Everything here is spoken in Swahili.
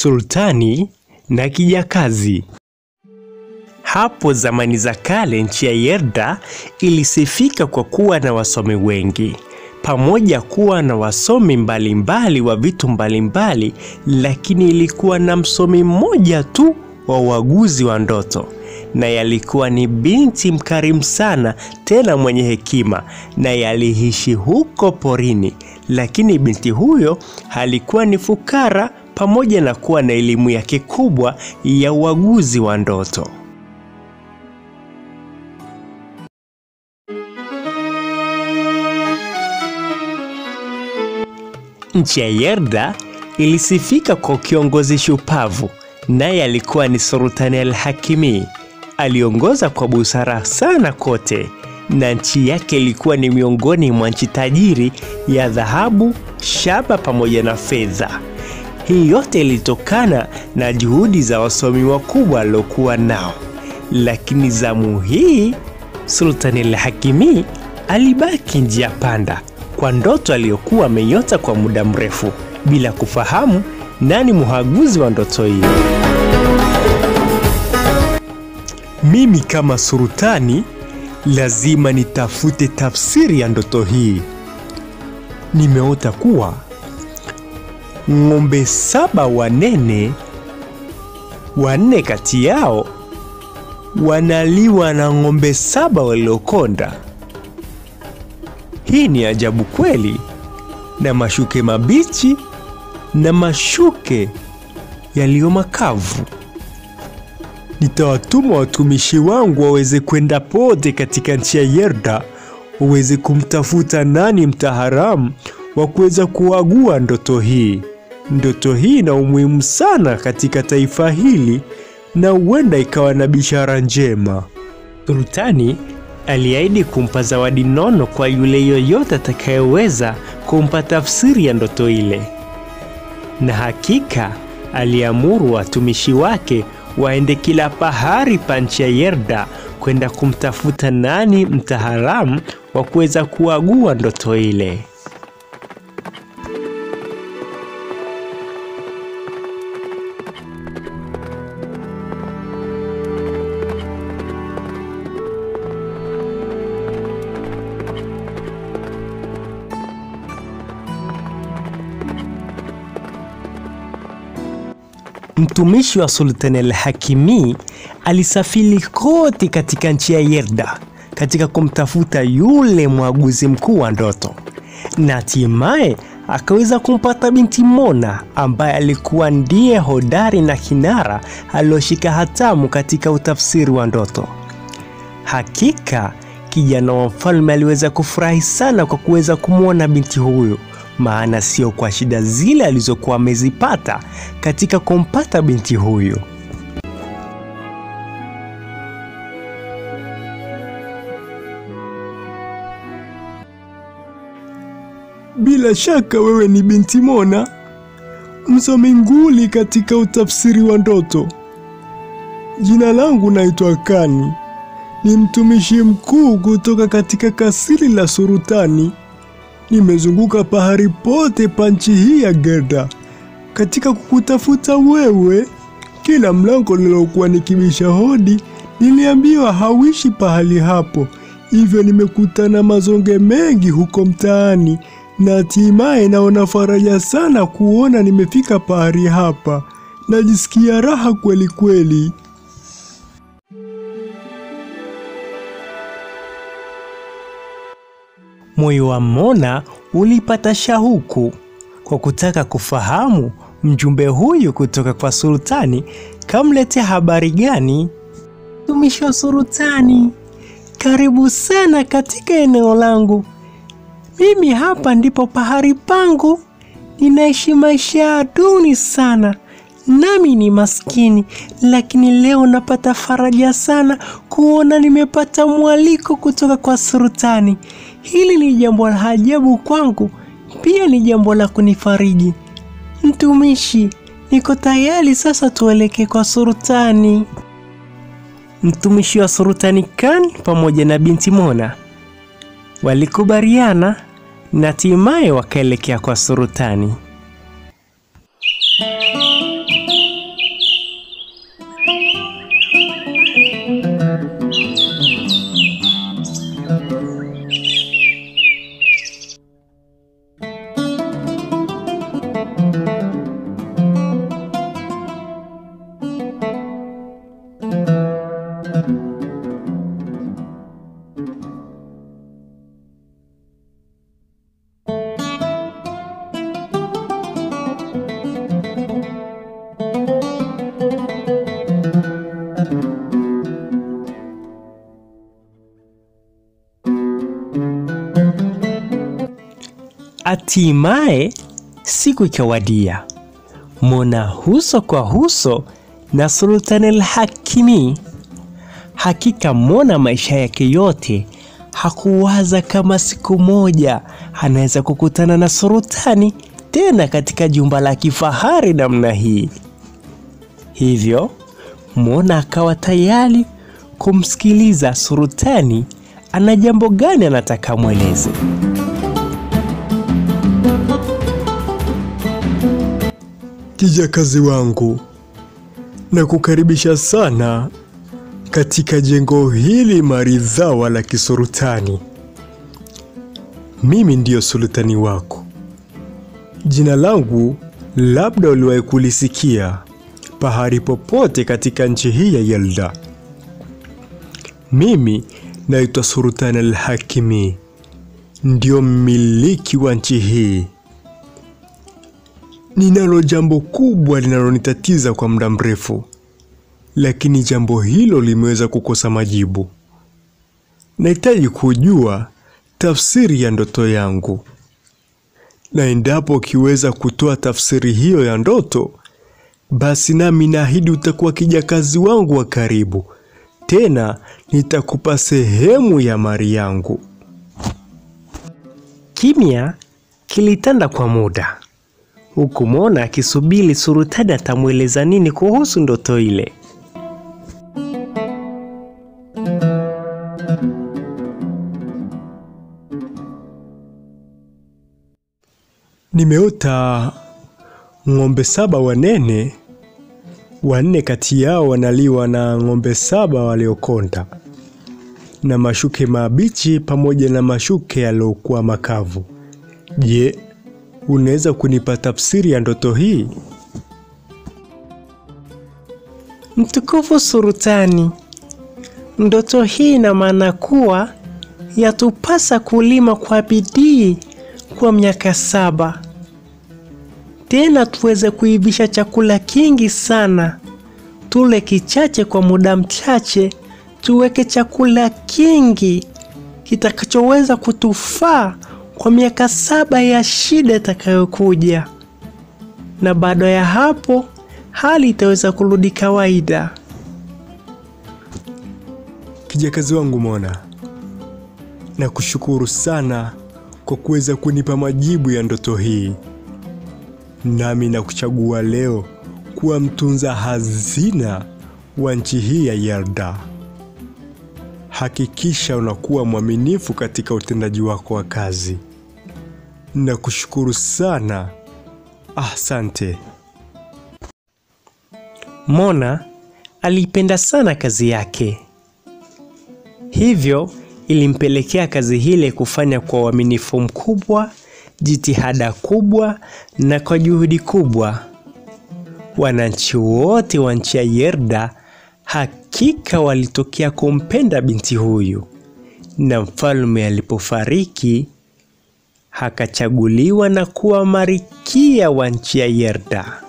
Sultani na kijakazi. Hapo zamani za kale, nchi ya Yerda ilisifika kwa kuwa na wasomi wengi, pamoja kuwa na wasomi mbalimbali mbali wa vitu mbalimbali mbali, lakini ilikuwa na msomi mmoja tu wa uaguzi wa ndoto, na yalikuwa ni binti mkarimu sana, tena mwenye hekima, na yaliishi huko porini. Lakini binti huyo alikuwa ni fukara, pamoja na kuwa na elimu yake kubwa ya uaguzi wa ndoto. Nchi ya Yerda ilisifika kwa kiongozi shupavu, naye alikuwa ni Sultani al-Hakimi. Aliongoza kwa busara sana kote, na nchi yake ilikuwa ni miongoni mwa nchi tajiri ya dhahabu, shaba pamoja na fedha. Hii yote ilitokana na juhudi za wasomi wakubwa aliokuwa nao, lakini zamu hii Sultani al-Hakimi alibaki njia panda kwa ndoto aliyokuwa ameiota kwa muda mrefu bila kufahamu nani muhaguzi wa ndoto hiyo. Mimi kama sultani lazima nitafute tafsiri ya ndoto hii. Nimeota kuwa ng'ombe saba wanene, wanne kati yao wanaliwa na ng'ombe saba waliokonda. Hii ni ajabu kweli, na mashuke mabichi na mashuke yaliyo makavu. Nitawatuma watumishi wangu waweze kwenda pote katika nchi ya Yerda, waweze kumtafuta nani mtaharamu wa kuweza kuagua ndoto hii. Ndoto hii ina umuhimu sana katika taifa hili na huenda ikawa na bishara njema. Sultani aliahidi kumpa zawadi nono kwa yule yoyote atakayeweza kumpa tafsiri ya ndoto ile, na hakika aliamuru watumishi wake waende kila pahari pa nchi ya Yerda kwenda kumtafuta nani mtaalamu wa kuweza kuagua ndoto ile. Mtumishi wa Sultani al-Hakimi alisafiri kote katika nchi ya Yerda katika kumtafuta yule mwaguzi mkuu wa ndoto, na hatimaye akaweza kumpata binti Mona ambaye alikuwa ndiye hodari na kinara alioshika hatamu katika utafsiri wa ndoto. Hakika kijana wa mfalme aliweza kufurahi sana kwa kuweza kumwona binti huyo maana sio kwa shida zile alizokuwa amezipata katika kumpata binti huyu. Bila shaka wewe ni binti Mona, msomi nguli katika utafsiri wa ndoto. Jina langu naitwa Kani, ni mtumishi mkuu kutoka katika kasiri la Sultani. Nimezunguka pahari pote pa nchi hii ya Gerda katika kukutafuta wewe. Kila mlango nilokuwa nikibisha hodi niliambiwa hauishi pahali hapo, hivyo nimekutana mazonge mengi huko mtaani, na hatimaye naona faraja sana kuona nimefika pahali hapa. Najisikia raha kweli kweli. Moyo wa Mona ulipata shauku kwa kutaka kufahamu mjumbe huyu kutoka kwa sultani kamletea habari gani. Mtumishi wa sultani, karibu sana katika eneo langu. Mimi hapa ndipo pahari pangu, ninaishi maisha ya duni sana, nami ni maskini, lakini leo napata faraja sana kuona nimepata mwaliko kutoka kwa sultani. Hili ni jambo la ajabu kwangu, pia ni jambo la kunifariji. Mtumishi, niko tayari sasa, tuelekee kwa sultani. Mtumishi wa sultani Khan pamoja na binti Mona walikubaliana na hatimaye wakaelekea kwa sultani. Hatimaye siku ikawadia, Mona uso kwa uso na Sultan al-Hakimi. Hakika Mona maisha yake yote hakuwaza kama siku moja anaweza kukutana na sultani tena katika jumba la kifahari namna hii. Hivyo Mona akawa tayari kumsikiliza sultani ana jambo gani anataka mweleze. Kijakazi wangu, na kukaribisha sana katika jengo hili maridhawa la kisultani. Mimi ndiyo sultani wako. Jina langu labda uliwahi kulisikia pahali popote katika nchi hii ya Yelda. Mimi naitwa Sultan al-Hakimi, ndio mmiliki wa nchi hii. Ninalo jambo kubwa linalonitatiza kwa muda mrefu, lakini jambo hilo limeweza kukosa majibu. Nahitaji kujua tafsiri ya ndoto yangu, na endapo ukiweza kutoa tafsiri hiyo ya ndoto, basi nami naahidi utakuwa kijakazi wangu wa karibu, tena nitakupa sehemu ya mali yangu. Kimya kilitanda kwa muda, huku Mona akisubiri sultani atamweleza nini kuhusu ndoto ile. Nimeota ng'ombe saba wanene, wanne kati yao wanaliwa na ng'ombe saba waliokonda, na mashuke mabichi pamoja na mashuke yaliyokuwa makavu. Je, unaweza kunipa tafsiri ya ndoto hii? Mtukufu sultani, ndoto hii ina maana kuwa yatupasa kulima kwa bidii kwa miaka saba, tena tuweze kuivisha chakula kingi sana, tule kichache kwa muda mchache, tuweke chakula kingi kitakachoweza kutufaa kwa miaka saba ya shida itakayokuja, na baada ya hapo hali itaweza kurudi kawaida. Kijakazi wangu Mona, nakushukuru sana kwa kuweza kunipa majibu ya ndoto hii, nami nakuchagua leo kuwa mtunza hazina wa nchi hii ya Yelda. Hakikisha unakuwa mwaminifu katika utendaji wako wa kazi. Nakushukuru sana, asante. Mona aliipenda sana kazi yake, hivyo ilimpelekea kazi hile kufanya kwa uaminifu mkubwa, jitihada kubwa na kwa juhudi kubwa. Wananchi wote wa nchi ya Yerda hakika walitokea kumpenda binti huyu, na mfalme alipofariki akachaguliwa na kuwa marikia wa nchi ya Yerda.